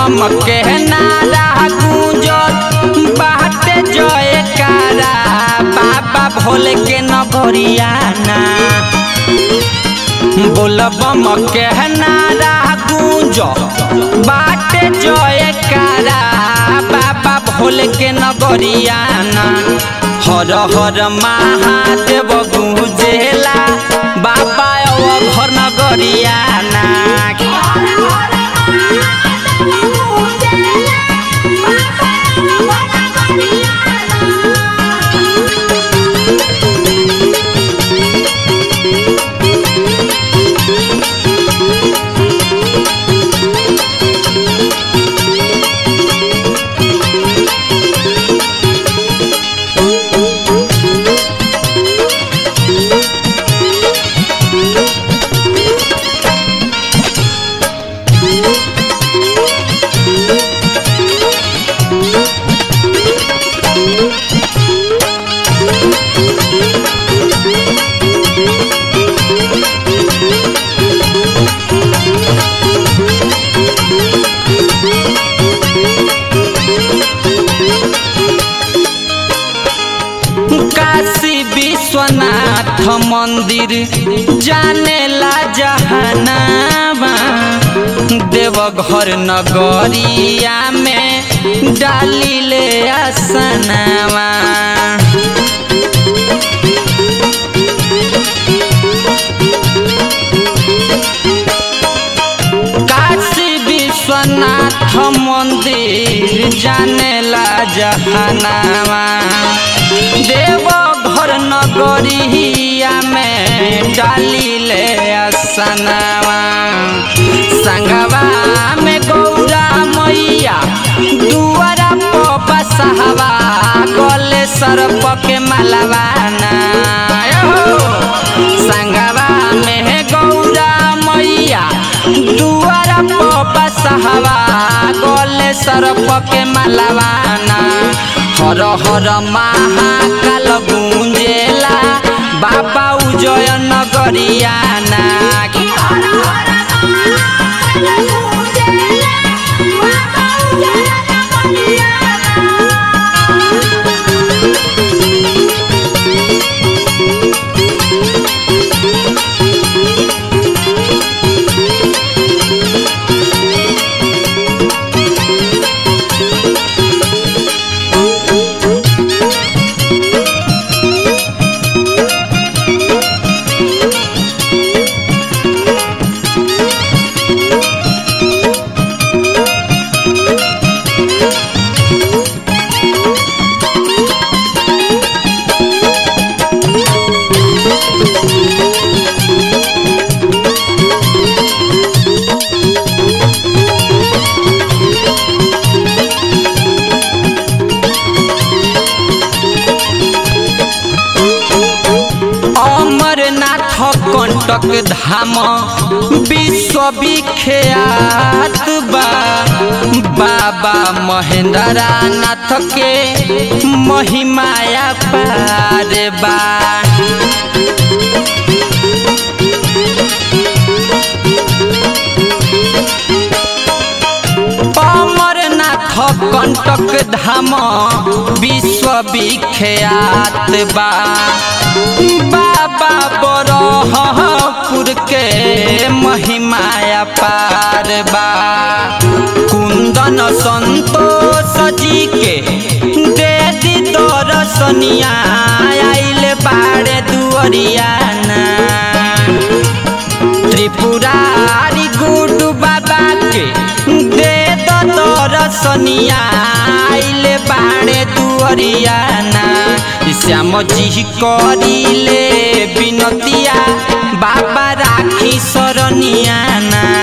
बम के नारा गूंजत बाटे जयकारा बाबा भोले के नगरियाना बोल बम के नारा गूंज बाटे जयकारा बाबा भोले के नगरियाना हर हर महादेव गूंजेला बाबा ओ घर नगरियाना काशी विश्वनाथ मंदिर जानेला जहानामा देवघर नगरिया में डाली ले आसनामा काशी विश्वनाथ मंदिर जानेला जहानामा देव घर नगरिया में डाली ले असनावा संगवा में गौरा मैया दुआरा पपा सहवा गले सरप के मलवाना संगवा में गौरा मैया दुआरा पपा सहवा गले सरप के मलवाना हर हर महाकाल गुंजेला बाबा उजय नगरियाना अमरनाथ कंटक धाम विश्वविख्यात बा बाबा महेंद्रा नाथ के महिमाया पार बा अमरनाथ कंटक धाम विश्वविख्यात बा बाबा बरहपुर के महिमाया पार बा कुंदन संतोष जी के दे दी दर्शनिया आइल बाड़े दुअरियाना त्रिपुरारी गुडू बाबा के दे दो दर्शनिया आइले बाड़े दुअरियाना श्याम जी करिले बिनतिया बाबा राखी सरनियाना